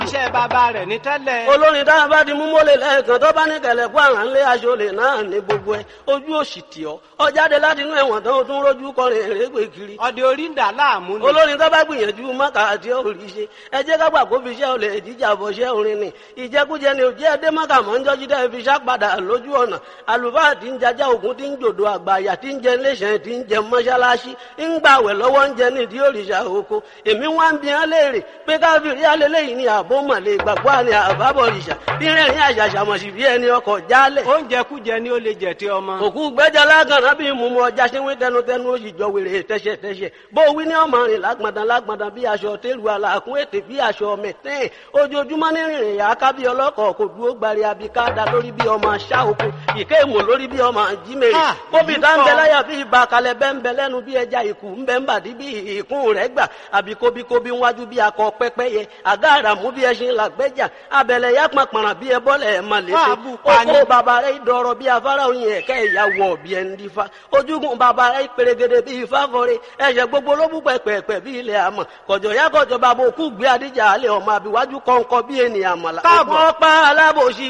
iṣẹ́ bàbá rẹ̀ ní tẹ́lẹ̀. olórin tá a bá di mú mọ́lẹ̀ lẹ́ẹ̀kan tó bá ní kẹlẹ̀ kó àrà ńlé aṣọlẹ̀ náà ní gbogbo ẹ̀ ojú òsì tì ọ́ ọ jáde láti inú ẹ̀wọ̀n tán ó tún rójú kọrin èrègbè kiri. ọdẹ orí ń dà láàmú ni. olórin tó bá gbìyànjú mọ́kà àti òrì ṣe ẹ jẹ́ ká gbà kó fi iṣẹ́ olè jíjà bọ̀ ṣẹ́ orin ni ìjẹkújẹ ni òjẹ́ ẹdẹ mọ́kà mọ́ ń jọ́jú dẹ́ fi ṣá padà lójú ọ̀nà àlùfáà tí ń jajá ògún tí ń jòdò àgbàyà tí ń jẹ iléeṣẹ́ tí ń jẹ mọ́ṣáláṣí ń gbàwẹ̀ lọ́wọ́ ń jẹ nídìí òrìṣà oko èmi wá ń bi hàn léèrè pé káfíìrì alẹ́lẹ́yìn ni àbó mọ̀lẹ́ gbàgbọ́ àni àbábọ̀rìṣà bí rẹ̀rìn àṣàṣàmọ̀sí bí ẹni ọkọ̀ jálẹ̀ oúnjẹ kújẹ ni ó lè jẹ tí ọmọ. òkú gbẹ́jà lágànná bí mú mu ọjà ṣínwé tẹnutẹnu ó sì jọ wèrè tẹ́ṣẹ̀tẹ́ṣẹ̀ bó wí ní ọmọ rìn lágbọ̀ndàn lágbọ̀ndàn bí aṣọ tẹ́lu àlàkùn ètè bí aṣọ mẹ̀tẹ́ẹ̀ ojoojúmọ́ ní rìnrìn yà á ká bí ọlọ́kọ̀ kò dúró gbari abika da lórí bí ọmọ aṣá oko ìké èmò lórí bí ọmọ jímèrè Ah, kóbi èyí tá ń bẹ pọ̀. láyà bí ibà kalẹ̀ bẹ́ ń bẹ lẹ́nu bí ẹja ìkù ń bẹ ń bàdí bí ìkún rẹ̀ gbà àbí kóbíkóbí wájú bí akọ pẹ́pẹ́yẹ àgá àràmú bí ẹṣin làgbẹ́jà abẹ̀lẹ̀ yá pàpàrà bí ẹbọ́lẹ̀ ẹ̀ máa lè Wà ṣe á bù pa ni. oko bàbá rẹ̀ dọ̀rọ̀ bí afárá oyin ẹ̀kẹ́ ìyàwó ọ̀bí ẹni dífá ojúgun bàbá rẹ̀ pèrègèdè bí ifá fọre ẹ̀ṣẹ̀ gbogbo ló bú pẹ̀pẹ̀pẹ̀ bí ilẹ̀ àmọ̀ kọ̀jọ̀ yá kọ̀jọ̀ bàbá òkú gbé adíjà alẹ́ ọmọ àbíwájú kọ̀ǹkọ̀ bí ènìyàn mọ̀lá Káàbọ̀. ọ̀pọ̀ pa alábòsí